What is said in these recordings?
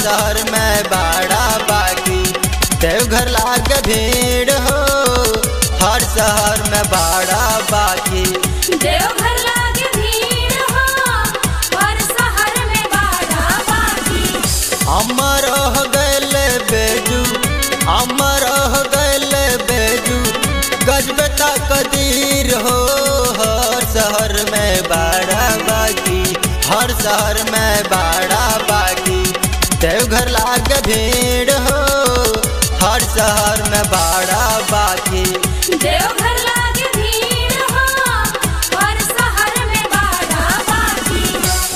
शहर में बड़ा बाकी देवघर लाग भीड़ हो हर शहर में बड़ा बाकी देवघर लागे भीड़ हो और शहर में बाड़ा बाकी अमर हो गैल बेजू अमर हो गैल बेजू गजब कदीर हो हर शहर में बड़ा बाकी हर शहर में बड़ा बाकी देवघर लाग भीड़ हो हर शहर में बड़ा बाकी देवघर लागे भीड़ हो और शहर में बाड़ा बाकी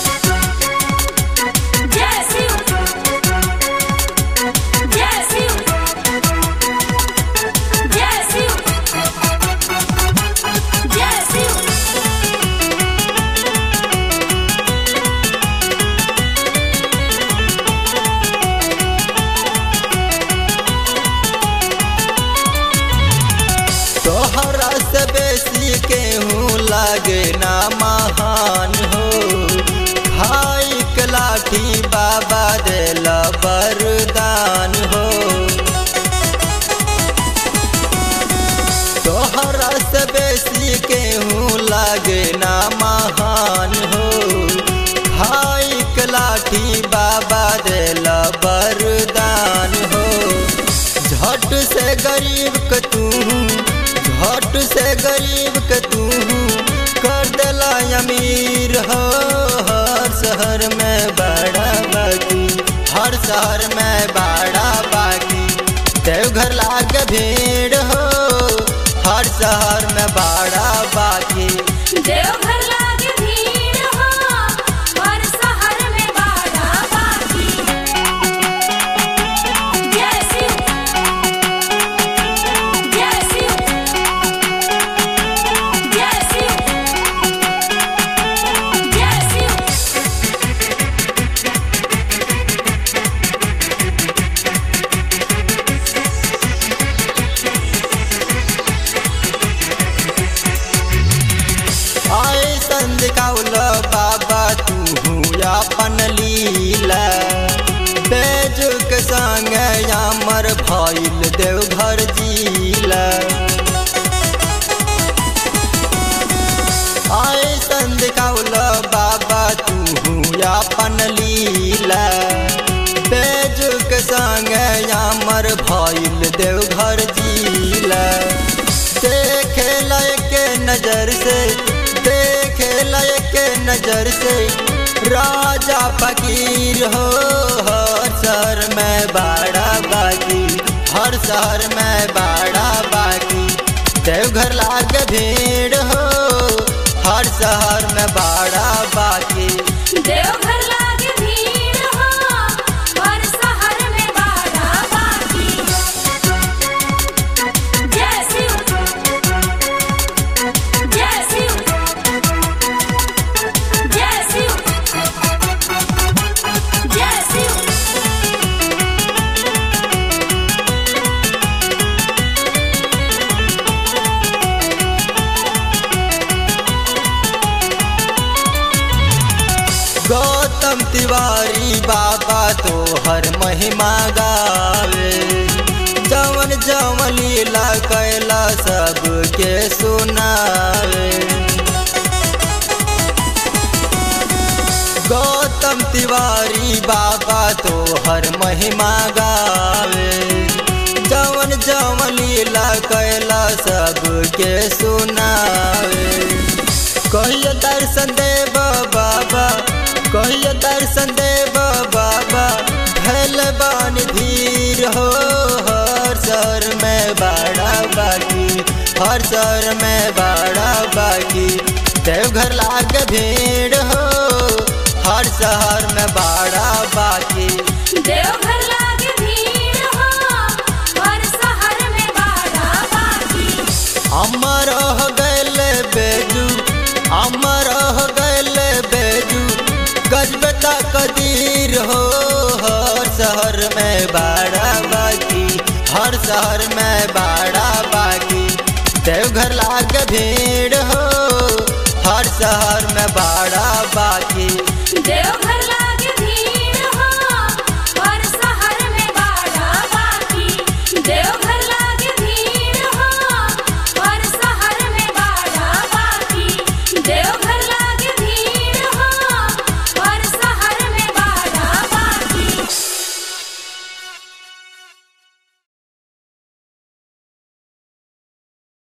जय शिव जय शिव जय शिव जय शिव तोहरा से बेसी केहूँ लागे ना महान हो खाई के लाठी बाबा देला वरदान हो तोहरा से बेसी केहूँ लागे ना महान हो खाई के लाठी बाबा देला वरदान हो झट से गरीब के तू झट से गरीब के तू कर देला अमीर हो हर शहर में बड़ा बाकी हर शहर में बड़ा बाकी देवघर लाग भीड़ हो हर शहर में बड़ा बाकी देवघर लागे भीड़ हो और शहर में बाड़ा बाकी जय शिव जय शिव जय शिव जय शिव आए संदिकाउल बाबा तू अपन लीला बेजुक संग यामर भइल देवघर जिला आए संदिकाउल बाबा तू अपन लीला बेजुक संग यामर भइल देवघर जिला देखे लायक नजर से देखे लायक नजर से राजा फकीर हो हर शहर में बड़ा बाकी हर शहर में बड़ा बाकी देवघर लाग भीड़ हो हर शहर में बड़ा बाकी देवघर लागे भीड़ हो और शहर में बाड़ा बाकी जय शिव जय शिव जय शिव जय शिव गौतम तिवारी बाबा तो हर महिमा गावे जवन जवन लीला कैला सबके सुनावे गौतम तिवारी बाबा तो हर महिमा गावे जवन जवन लीला कैला सबके सुनावे कहियो दर्शन देव बाबा कहियो दर्शन देव बाबा भैल बानी धीर हो हर शहर में बड़ा बाकी हर शहर में बड़ा बाकी देवघर लाग भीड़ हो हर शहर में बड़ा बाकी देवघर लागे भीड़ हो और शहर में बाड़ा बाकी अमर हो गैल बेजू अमर हो गैल बेजू गजबता कदीर हो हर शहर में बड़ा बाकी हर शहर में बड़ा बाकी देवघर लाग भीड़ हो हर शहर में बड़ा